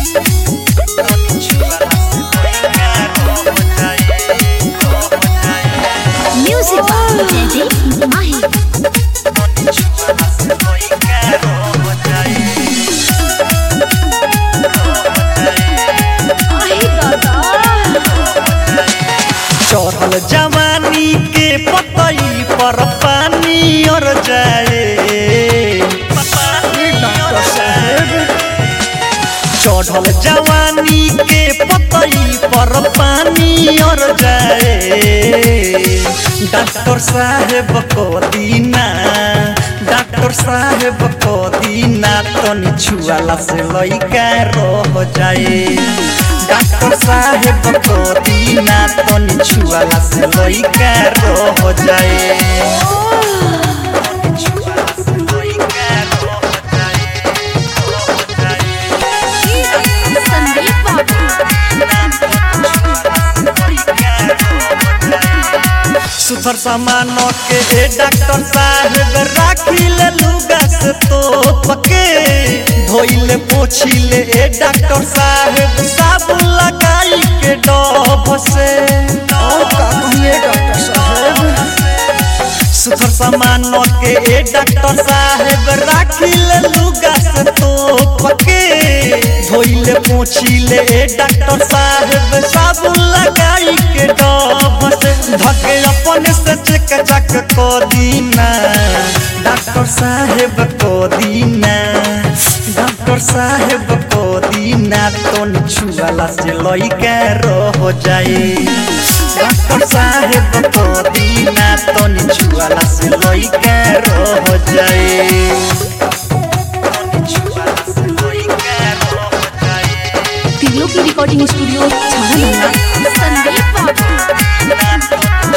Music by Teddy Mahi. Ahi dada. चढ़ल जवानी के पतई पर पानी और जाए चढ़ल जवानी के पतई पर पानी और जाए डॉक्टर साहेब को दीना डॉक्टर साहेब को दीना तनी छुआला से लइका रह जाए डॉक्टर साहेब को दीना तनी छुआला से लइका रह जाए Sandeep Babu. सुथर सामान के ए डॉक्टर साहेब राखी ले लुगा से तो पके धोइले पोछिले ए डॉक्टर साहेब साबुन लगाई के डब से और का कहिए डॉक्टर साहेब सुथर सामान के ए डॉक्टर साहेब राखी ले लुगा से तो पके धोइले पोछिले ए डॉक्टर साहेब साबुन लगाई के डब से धके अपने से चेक चक को दीना डॉक्टर साहेब को दीना डॉक्टर साहेब को दीना तो छुआला से लइका रह जाए डॉक्टर साहेब को दीना तो छुआला से लइका रह जाए तिलों की रिकॉर्डिंग स्टूडियो छाना संदीप बाबू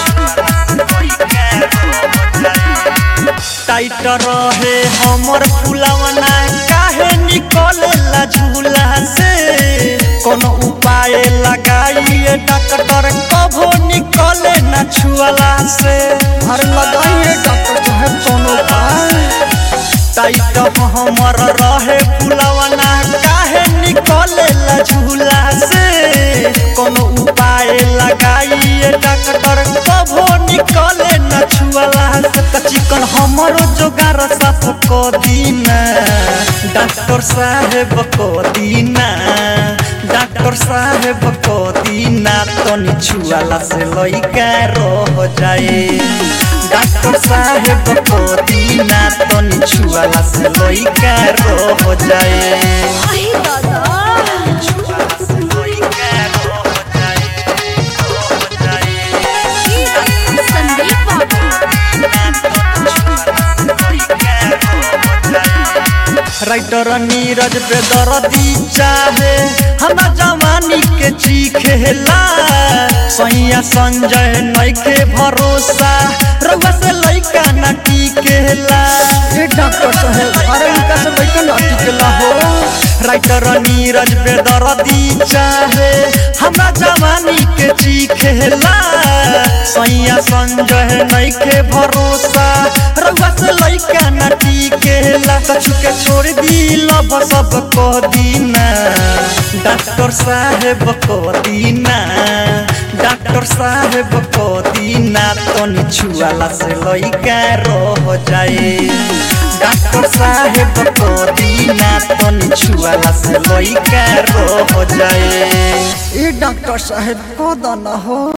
टाइट रहे हमर फुलवना काहे निकलेला झूला से कोनो उपाय लगाइए डॉक्टर कभो निकले ना छुअला से हर लगाइए डॉक्टर साहब कोनो उपाय टाइट हमर रहे फुलवना काहे निकलेला झूला से कोनो उपाय लगाइए डॉक्टर कभो निकले न छुअला से त चिकन हमरो जोगार साफ को दीना डॉक्टर साहेब को दीना डॉक्टर साहेब को दीना तनी छुअला से लइका रह जाए डॉक्टर साहेब को दीना तनी छुअला से लइका रह जाए अहि दादा संदीप बाबू राइटर नीरज बेदर्दी चाहे हम जवानी के चीखेला सैया संजय नइखे भरोसा रउआ से लइका ना टिकेला ए डॉक्टर साहेब अरे इनका से लइका ना टिकेला हो राइटर नीरज बेदर्दी चाहे हम जवानी के चीखेला सैया संजय नइखे भरोसा रउआ से लइका ना टिकेला कछु के छोड़ दी लब सब को दीना डॉक्टर साहेब को दीना डॉक्टर साहेब को दीना तनी छुआला से लइका रह जाए डॉक्टर साहेब को दीना तनी छुआला से लइका रह जाए ए डॉक्टर साहेब को दाना हो